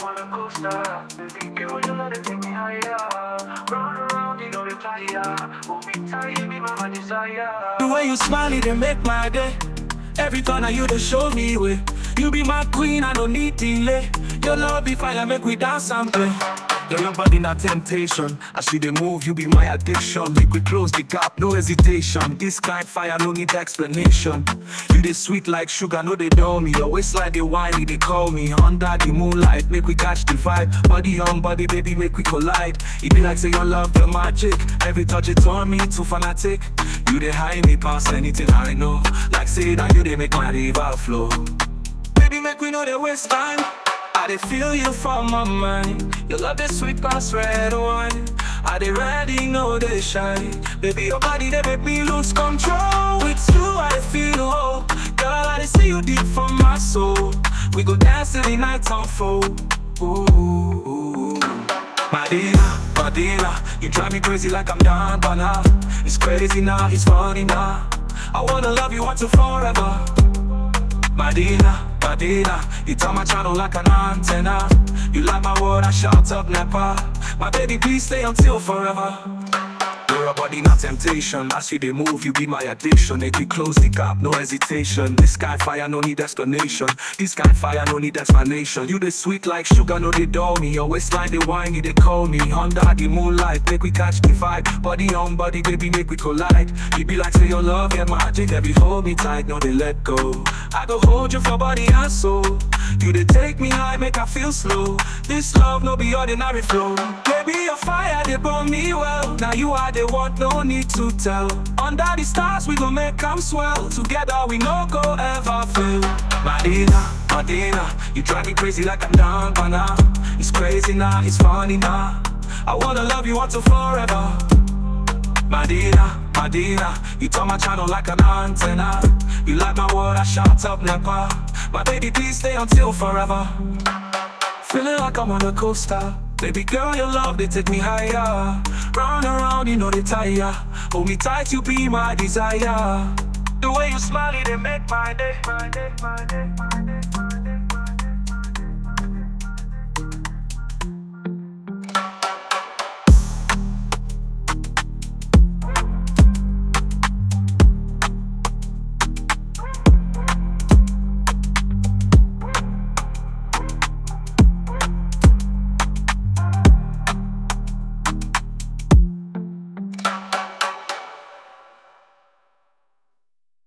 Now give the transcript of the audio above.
on a coaster. Baby girl, you know they take me higher. Round around, you know they tire. Hold me tight, you be my desire. The way you smile, it dey make my day. Every corner you dey show me way. You be my queen, I don't need delay. Your love be fire, make we dance and play. Girl, your body not temptation. As you dey move, you be my addiction. Make we close the gap, no hesitation. This kind fire, no need explanation. You dey sweet like sugar, no they dull me. Your waistline they whiny, they call me. Under the moonlight, make we catch the vibe. Body on body, baby, make we collide. It be like say your love the magic. Every touch it turn me too fanatic. You dey high me past anything I know. Like say that you dey make my river flow. Baby, make we know the waste time. I dey feel you from my mind. Your love the sweet past red wine. I dey ready, know they shine. Baby, your body they make me lose control. With you, I feel whole. Girl, I dey see you deep from my soul. We go dance till the night unfold. Ooh, Madina, Madina, you drive me crazy like I'm down by now. It's crazy now, it's funny now. I wanna love you once and forever. Madina, Madina, you turn my channel like an antenna. You like my word, I shout up Nepa. My baby, please stay until forever. You're a body, not temptation. As you they move, you be my addiction. Make we close the gap, no hesitation. This kind fire, no need explanation. This kind fire, no need explanation. You the sweet like sugar, no they dull me. Your waistline, they whiny, they call me. Under the moonlight, make we catch the vibe. Body on body, baby, make we collide. You be like say your love, yeah, magic. Every hold me tight, no they let go. I go hold you for body and soul. You they take me high, make I feel slow. This love no be ordinary flow. Baby, your fire they burn me well. Now you are the one, no need to tell. Under the stars we gon' make 'em swell. Together we no go ever fail. Madina, Madina, you drive me crazy like I'm down by now. It's crazy now, it's funny now. I wanna love you once and forever. Madina, Madina, you turn my channel like an antenna. You like my word, I shout up Nepa. My baby, please stay until forever. Feeling like I'm on a coaster. Baby girl, your love, they take me higher. Round and round, you know they tire. Hold me tight, you be my desire. The way you smile, it they make my day, my day, my day, my day.